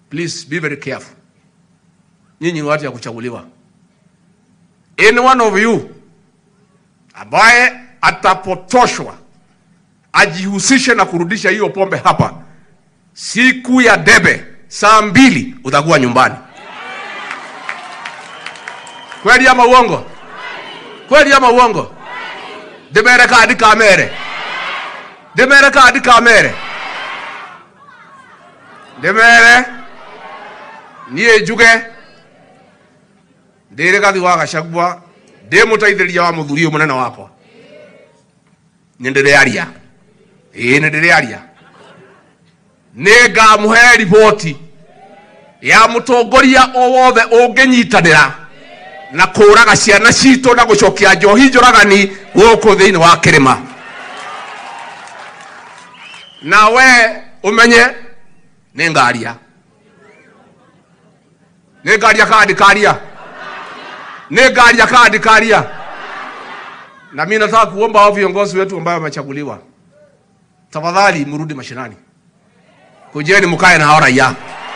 please be very careful. Nyinyi ni watu ya kuchaguliwa. Any one of you ambaye atapotoshwa ajihusishe na kurudisha hiyo pombe hapa, siku ya debe saa mbili utakuwa nyumbani. Kweli ama uongo? Kweli ama uongo? Demere kadi kamere. Demere kadi kamere. Demere niä njuge ndä rä gathi wa gacagua ndä må teithä wa må thuri å må nene wakwa nä ndä rä aria ä nä ndä rä aria nä ngamå he riboti ya må tongoria o wothe å ngä nyitanä ra na kå raga ciana citå na gå cokia njohi njåragani gå kå thä inä wa kä rä ma na we å menye nä ngaria nä ngaria kandi karia nä ngaria kandi karia na mi nataka kuomba hao viongozi wetu ambao wamechaguliwa tafadhali mrudi mashinani kujeni mkae na hao raia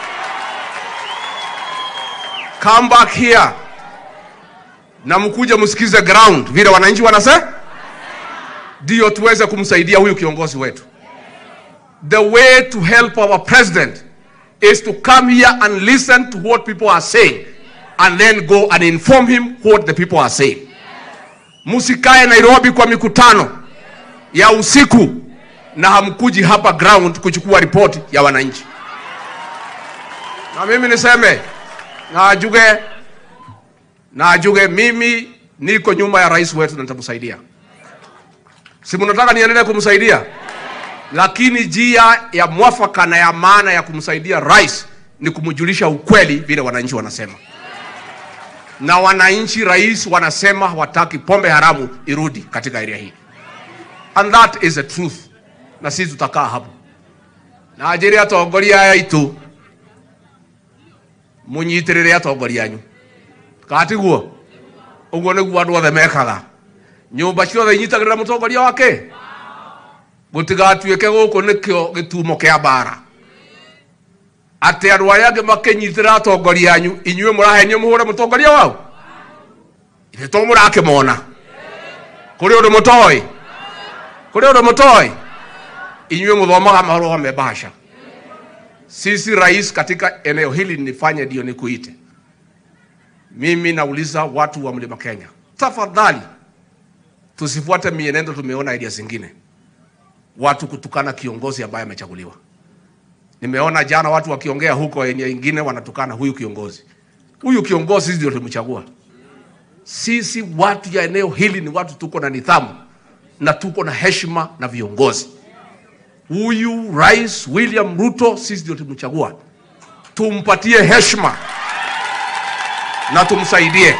come back here na mkuje msikize ground vile wananchi wanase ndio tuweze kumsaidia huyu kiongozi wetu the way to help our president is to come here and listen to what people are saying and then go and inform him what the people are saying msikae nairobi kwa mikutano ya usiku na hamkuji hapa ground kuchukua ripoti ya wananchi na mimi niseme na ajuge na ajuge mimi niko nyuma ya rais wetu na nitamsaidia si mnataka niendelee kumsaidia lakini njia ya mwafaka na ya maana ya kumsaidia rais ni kumjulisha ukweli vile wananchi wanasema na wananchi rais wanasema hawataki pombe haramu irudi katika area hii and that is the truth na sisi tutakaa hapo na njĩre atongoria aya aitũ mũnyitĩrĩre atongoria anyu katiguo ũguo nĩguo andũ othe mekaga nyũmba ciothe inyitagĩrĩra mũtongoria wake gũtigatuĩke gũkũ nĩkĩo gĩtumo kĩa mbara atĩ andũ arĩa angĩ makĩnyitĩrĩra atongoria anyu inyuĩ mũrahenio mũhũre mũtongoria wao ithe to mũrakĩmona kũrĩ ũndũ mũtoĩ kũrĩ ũndũ mũtoĩ inyuĩ mũthomaga marũa me bahasha sisi rais katika eneo hili nifanye ndio nikuite mimi nauliza watu wa mlima kenya tafadhali tusifuate mienendo tumeona area zingine watu kutukana kiongozi ambaye amechaguliwa nimeona jana watu wakiongea huko eneo ingine wanatukana huyu kiongozi huyu kiongozi sisi ndio tumchagua sisi watu ya eneo hili ni watu tuko na nidhamu na tuko na heshima na viongozi huyu rais william ruto sisi ndio tumchagua tumpatie heshima na tumsaidie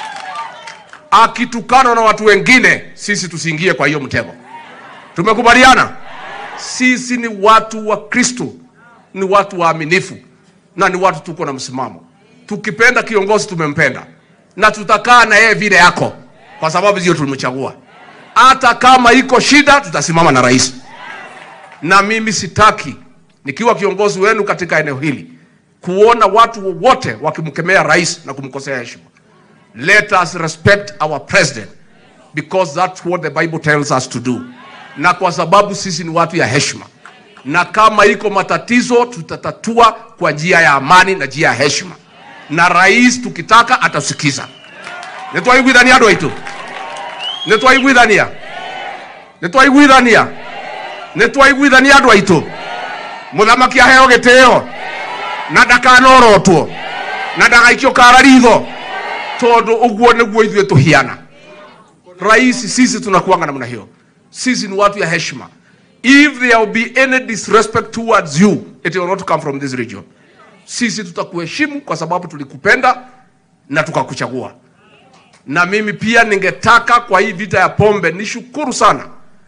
akitukana na watu wengine sisi tusiingie kwa hiyo mtego tumekubaliana sisi ni watu wa kristo ni watu waaminifu na ni watu tuko na msimamo tukipenda kiongozi tumempenda na tutakaa na yeye vile yako kwa sababu ndio tulimchagua hata kama iko shida tutasimama na rais na mimi sitaki nikiwa kiongozi wenu katika eneo hili kuona watu wowote wakimkemea rais na kumkosea heshima let us respect our president because that's what the bible tells us to do na kwa sababu sisi ni watu ya heshima na kama iko matatizo tutatatua kwa njia ya amani na njia ya heshima na rais tukitaka atasikiza nitwaiguithania andå aitå nä twaiguithania nä twaiguithania nä twaiguithania andå aitå må thamaki aheo gä tä o na ndakanorotwo na ndagaikio kara ritho tondå å guo nä guo ithuä tå hiana rais sisi tunakuanga namna hiyo sisi ni watu ya heshima if there will be any disrespect towards you it will not come from this region sisi tutakuheshimu kwa sababu tulikupenda na tukakuchagua na mimi pia ningetaka kwa hii vita ya pombe nishukuru sana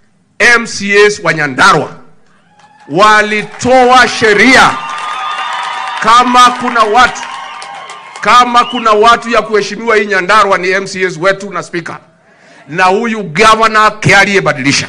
mcs wa nyandarwa walitoa sheria kama kuna watu kama kuna watu ya kuheshimiwa hii nyandarwa ni mcs wetu na spika na huyu gavana aliyebadilisha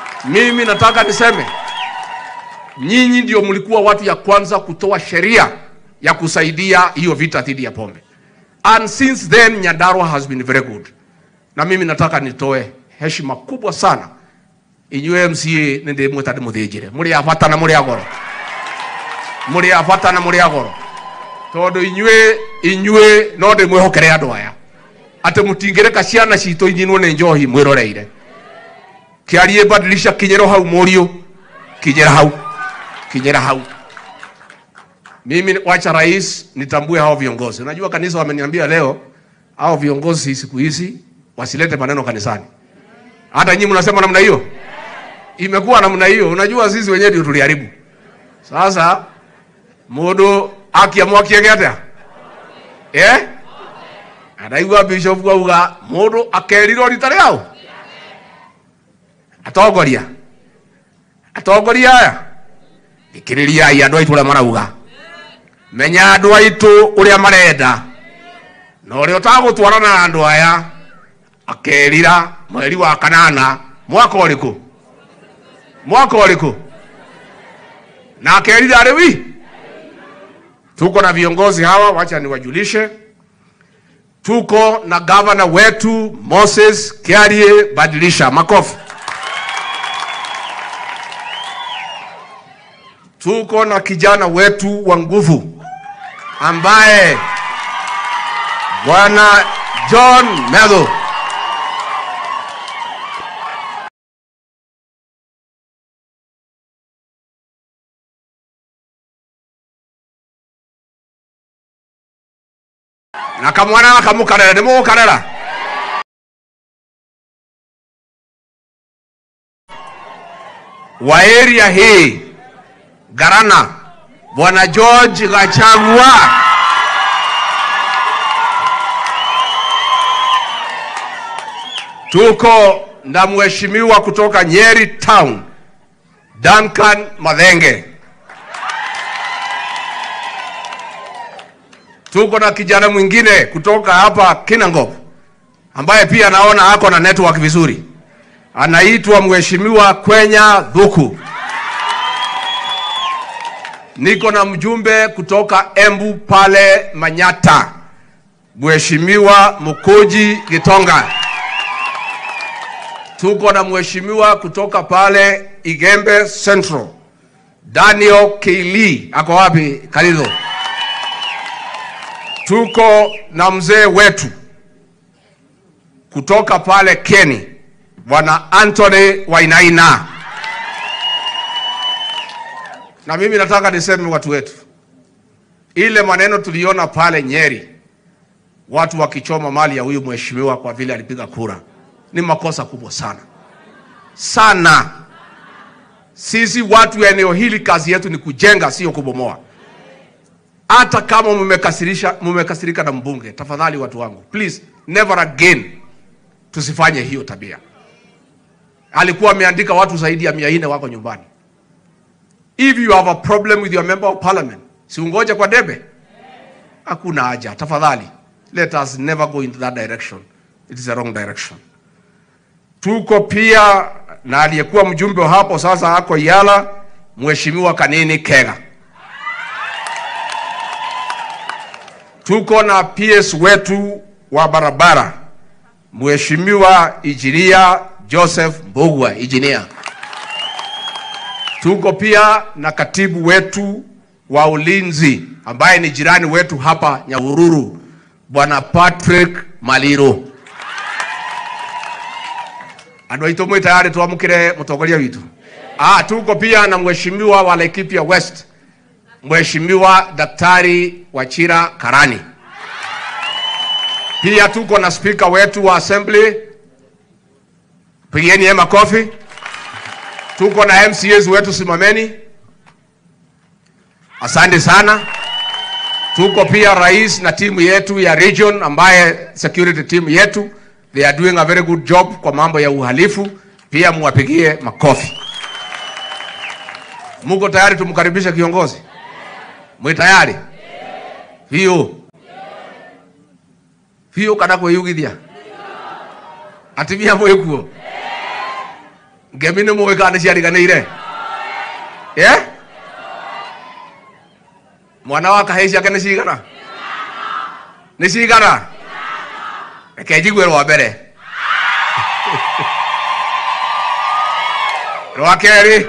mimi nataka niseme nyinyi ndio mlikuwa watu ya kwanza kutoa sheria ya kusaidia hiyo vita dhidi ya pombe. And since then Nyandarua has been very good. Na mimi nataka nitoe heshima kubwa sana inyuĩ MCA nĩ ndĩmwĩta ndĩmũthĩnjĩre mũrĩ a bata na mũrĩ agoro mũrĩ a bata na mũrĩ agoro tondũ inyuĩ inyuĩ no ndĩmwĩhokere andũ aya atĩ mũtingĩreka ciana citũ inyinwo nĩ njohi mwĩroreire kĩarie badilisha kinyĩro hau mũriũ kinyĩra hau kinyĩra hau mimi wacha rais nitambue hao viongozi unajua kanisa wameniambia leo hao viongozi siku hizi wasilete maneno kanisani hata nyinyi mnasema namna hiyo imekuwa namna hiyo unajua sisi wenyewe ndio tuliharibu sasa mundu akiamua kiege atia eh araigua bishop auga mundu akerirwo rita rĩao atongoria atongoria aya thikĩrĩriai andũ aitũ ũrĩa marauga menya andũ aitũ ũrĩa marenda na ũrĩa ũtagũtwarana na andũ aya akerira mweri wa kanana mwaka ũrĩkũ mwaka ũrĩkũ na akerira arĩ wi tuko na viongozi hawa wacha niwajulishe tuko na gavana wetu Moses Kiarie Badilisha makofi tuko na kijana wetu wa nguvu ambaye bwana John Medho na kamwana kamukarera nimugukarera wa area hii Garana bwana George Gachagua tuko na mheshimiwa kutoka Nyeri Town Duncan Madhenge tuko na kijana mwingine kutoka hapa Kinangop ambaye pia naona ako na network vizuri, anaitwa mheshimiwa Kwenya Dhuku. Niko na mjumbe kutoka Embu pale Manyata, mheshimiwa Mukuji Gitonga. Tuko na mheshimiwa kutoka pale Igembe Central, Daniel Keili. Ako wapi Kalizo? tuko na mzee wetu kutoka pale Keni, bwana Anthony Wainaina. Na mimi nataka niseme watu wetu, ile maneno tuliona pale Nyeri, watu wakichoma mali ya huyu mheshimiwa kwa vile alipiga kura, ni makosa kubwa sana sana. Sisi watu wa eneo hili kazi yetu ni kujenga, sio kubomoa hata kama mmekasirisha mmekasirika na mbunge, tafadhali watu wangu, please never again tusifanye hiyo tabia. Alikuwa ameandika watu zaidi ya mia nne wako nyumbani. If you have a problem with your member of parliament, si ungoje kwa debe? Hakuna haja, tafadhali. Let us never go into that direction. It is a wrong direction. Tuko pia na aliyekuwa mjumbe wa hapo sasa ako Yala, Mheshimiwa Kanini Kega. tuko na PS wetu wa barabara Mheshimiwa Injinia Joseph Mbugua Injinia. Tuko pia na katibu wetu wa ulinzi ambaye ni jirani wetu hapa Nyahururu, Bwana Patrick Maliro. Andũ aitũ mwĩ tayari twamũkĩre mũtongoria witũ. Ah, tuko pia na mheshimiwa wa Laikipia West Mheshimiwa Daktari Wachira Karani. Pia tuko na spika wetu wa assembly, pigieni yeye makofi. Tuko na MCAs wetu, simameni. Asante sana. Tuko pia rais na timu yetu ya region ambaye security team yetu they are doing a very good job kwa mambo ya uhalifu, pia muwapigie makofi. Muko tayari tumkaribishe kiongozi? Mwi tayari? Hiyo. Hiyo kana kwiyugithia. Atimia mwikuo. Ngemi nĩ mũĩ kana nĩ ciariganĩire? Yeah? mwana wa kahĩĩ ciake nĩ cigana nĩ cigana reke njigue rwa mbere rwa kerĩ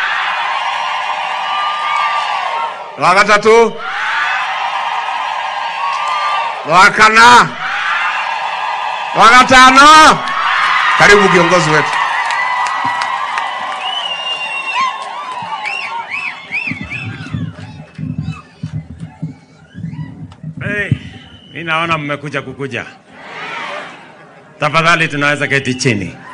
rwa gatatũ rwa kana rwa gatano karibu kiongozi wetu Hey, mi naona mmekuja kukuja. Tafadhali tunaweza keti chini.